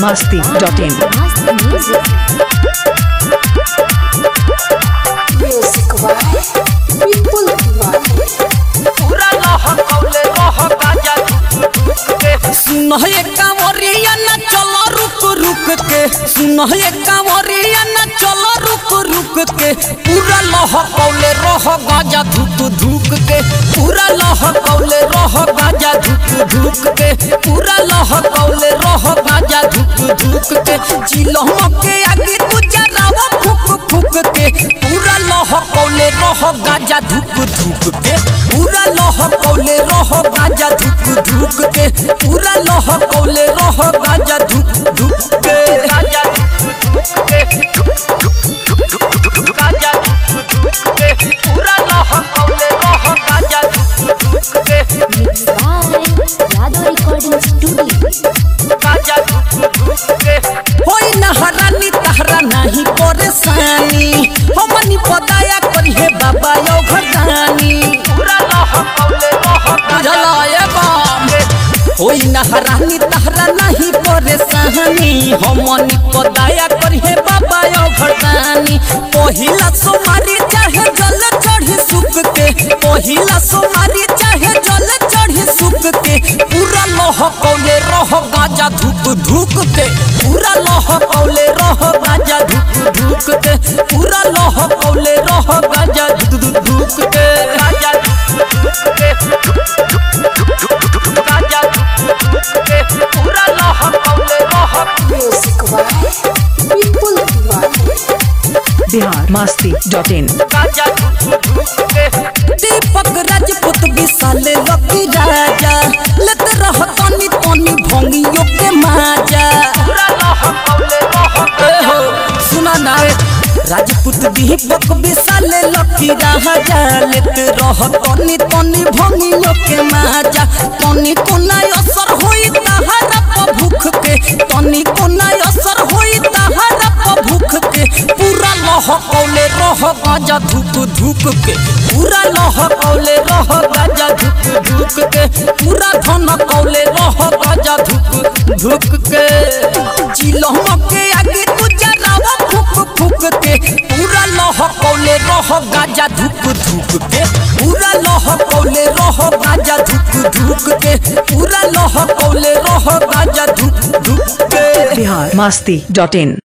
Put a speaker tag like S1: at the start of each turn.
S1: masti.in.
S2: Music. Music by People
S3: पूरा लह कौले रह गाजा
S4: सुन हे कांवरिया न चल रुक रुक के सुन हे कांवरिया न चल रुक रुक के पूरा लह कौले रह गाजा धुक धुक के पूरा लह कौले रह गाजा धुक धुक के पूरा लह कौले रह गाजा धुक धुक के चिलम के आगे तू जरावा फुक फुक के पूरा लह कौले रह गाजा धुक धुक के पूरा लह कौले रह गाजा धुक धुक के पूरा लह कौले रह गाजा धुक धुक के
S3: गाजा गाजा पूरा लह कौले रह गाजा
S2: by Yadav Recording Studio.
S3: गाजा
S4: होई नहरानी तहरा नहीं परेशानी हमनी पदाया करी हे बाबा यो घरदानी
S3: पूरा लह कौले रह
S4: बुझलाए बाम होई नहरानी तहरा नहीं परेशानी हमनी पदाया करी हे बाबा यो घरदानी पहिला सोमारी चाहे जल चढ़ी सुख के पहिला सोमारी चाहे जल चढ़ी सुख के पूरा लह कौले रह गाजा धुक धुक के पूरा लह कौले रह गाजा धुक धुक के पूरा लह कौले रह गाजा धुक धुक के
S3: गाजा गाजा पूरा लह कौले रह
S2: Music by People
S1: Bihar masti.in.
S3: गाजा
S4: दीपक राजपूत विशाले लकी राजा लत रह तनी तनी भंगियो के माजा
S3: पूरा लह कौले रह
S4: ए हो सुना ना राजपूत दीपक विशाले लकी राजा लत रह तनी तनी भंगियो के माजा तनी कोना असर होई तहरा प भूख के तनी कोना असर होई तहरा प भूख के पूरा लह कौले रह गाजा धुक धुक के पूरा लह कौले रह गाजा धुक धुक के पूरा धन कौले रह गाजा धुक धुक के चिलम के आगे तू जरावा फुक फुक के पूरा लह कौले रह गाजा धुक धुक के पूरा लह कौले रह गाजा धुक धुक के पूरा लह कौले रह गाजा धुक धुक के
S1: Bihar masti.in.